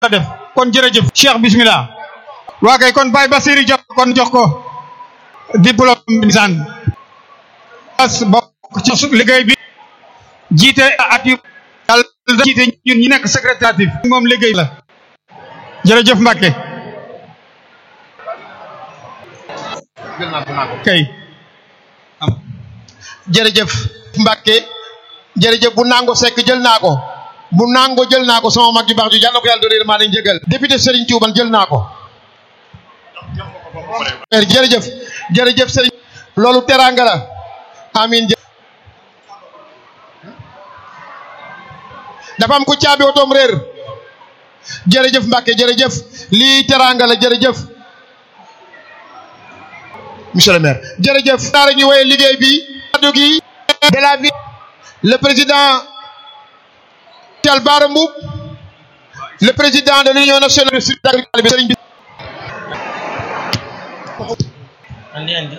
la def kon jërëjëf Cheikh bismillah waa kay kon Baye Basiri jox kon jox ko diplôme bisaan as bokk ci liggéey bi jiite at yu yàlla jiite ñun ñi nekk secrétaire moom liggéey la jërëjëf Mbacke kay jërëjëf Mbacke jërëjëf bu nango sekk jël naa ko bu nango jël naa ko sama mag ju baax ju yàlla ko yàlla doon maa nañ jëgal député Serigne Touba jël naa ko jërëjëf jërëjëf Serigne loolu teraanga la amin dafa am ku caabi otoom réer jërëjëf Mbacke jërëjëf lii teraanga la jërëjëf monsieur le maire jërëjëf daara ñu woye liggéey bi kaddu gi de la ville le président Thial Bara Mboup le président de l'union nationale de agriculture Serigne bi andi andi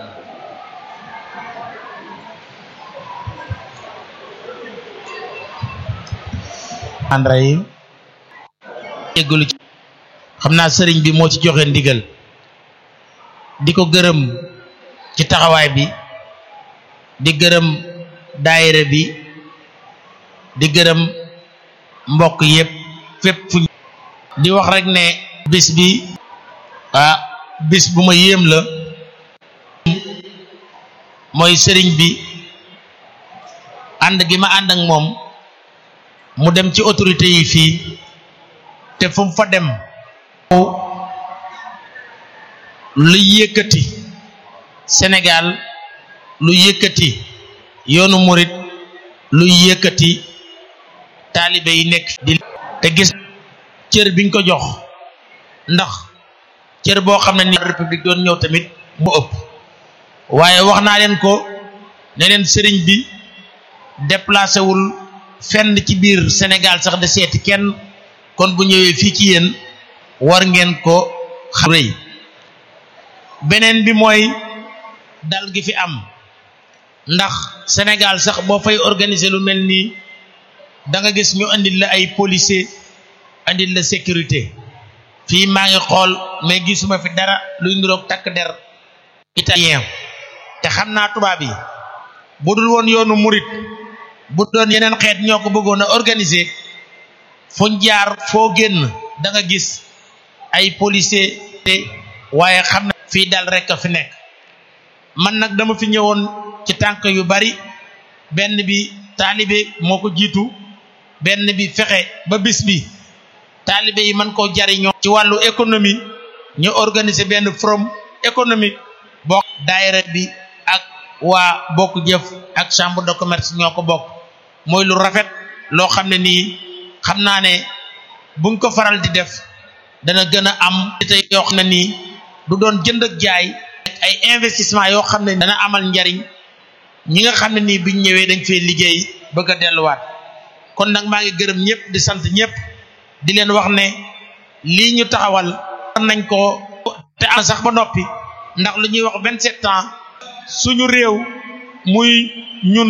Andrayim yéggalu ci xam naa sëriñ bi moo ci joxe ndigal di ko gërëm ci taxawaay bi di gërëm daayira bi di gërëm mbokk yépp fépp fu di wax rek ne bis bi ah bis bu ma yéem la mooy sëriñ bi ànd gi ma ànd ak moom mu dem ci autorité yi fii te fu mu fa dem lu yëkkati Sénégal lu yëkkati yoonu murit lu yëkkati taalibe yi nekk di te gis cër biñ ko jox ndax cër boo xam ne ni république doon ñëw tamit mu ëpp waaye wax naa leen ko ne leen sëriñ bi déplacé wul fenn ci biir Sénégal sax de seeti kenn kon bu ñëwee fii ci yéen war ngeen ko xam rëy beneen bi mooy dal gi fi am ndax Sénégal sax boo fay organiser lu mel nii da nga gis ñu andil la ay policier andil la sécurité fii maa ngi xool mais gisuma fi dara luy niroog takk der italien te xam naa tubaab yi bu dul woon yoonu murit bu doon yeneen xeet ñoo ko bëggoon a organiser fuñ jaar foo génn da nga gis ay policier te waaye xam na fii dal rek a fi nekk man nag dama fi ñëwoon ci tànk yu bari benn bi taalibe moo ko jiitu benn bi fexe ba bis bi taalibe yi man koo jariñoo ci wàllu économie ñu organiser benn forum économique bokk daayira bi ak waa bokk jëf ak chambre de commerce ñoo ko bokk mooy lu rafet loo xam ne nii xam naa ne buñ ko faral di def dana gën a am te yoo xam ne nii du doon jënd ak jaay ay investissement yoo xam ne dana amal njariñ ñi nga xam ne nii biñ ñëwee dañ fee liggéey bëgg a delluwaat kon nag maa ngi gërëm ñëpp di sant ñëpp di leen wax ne lii ñu taxawal war nañ ko te am sax ba noppi ndax lu ñuy wax vingt-sept ans suñu réew muy ñun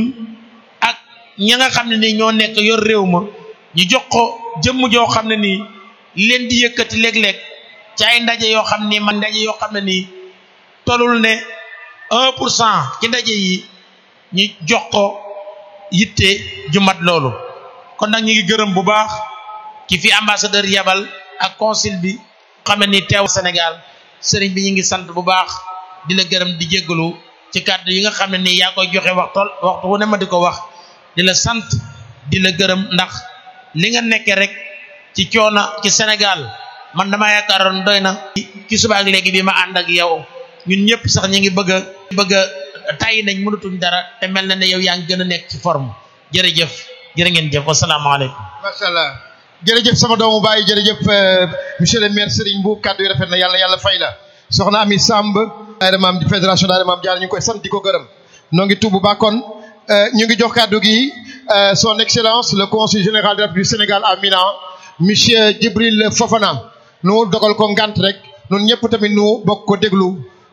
ak ñi nga xam ne nii ñoo nekk yor réew ma ñu jox ko jëmm joo xam ne nii leen di yëkkati léeg-léeg ci ay ndaje yoo xam ni man ndaje yoo xam ne nii tolul ne un pour cent ci ndaje yi ñu jox ko yitte ju mat loolu kon nag ñu ngi gërëm bu baax ki fi ambassadeur yabal ak consul bi xam ne ni teew Sénégal sëriñ bi ñu ngi sant bu baax di la gërëm di jéggalu ci kàddu yi nga xam ne nii yaa koy joxe waxtool waxtu wu ne ma di ko wax di la sant di la gërëm ndax li nga nekkee rek ci coono ci Sénégal man dama yaakaaroon doy na ki suba ak léegi bi ma ànd ak yow ñun ñëpp sax ñu ngi bëgg a bëgg a tàyyi nañ mënatuñ dara te mel na ne yow yaa ngi gën a nekk ci forme jërëjëf jërë ngeen jëf wasalaamaaleykum macha allah jërëjëf sama doomu baay jërëjëf monsieur le maire Serigne Mboup kàddu yi rafet na yàlla yàlla fay la soxna Ami Samb daayira maam di fédération daayira maam jaar ñu ngi koy sant di ko gërëm noo ngi tubb ba kon ñu ngi jox kàddu gi son excellence le consul général de la République du Sénégal à Milan monsieur Djibril Fofana nu dogal ko ngant rek noonu ñëpp tamit nu bokk ko déglu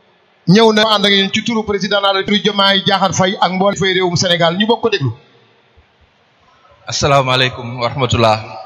ñëw na ànd ak yéen ci turu président de la République Diomaye Diakhar Faye ak mboolem fay réewum Sénégal ñu bokk ko déglu asalaamaaleykum wa rahmatullah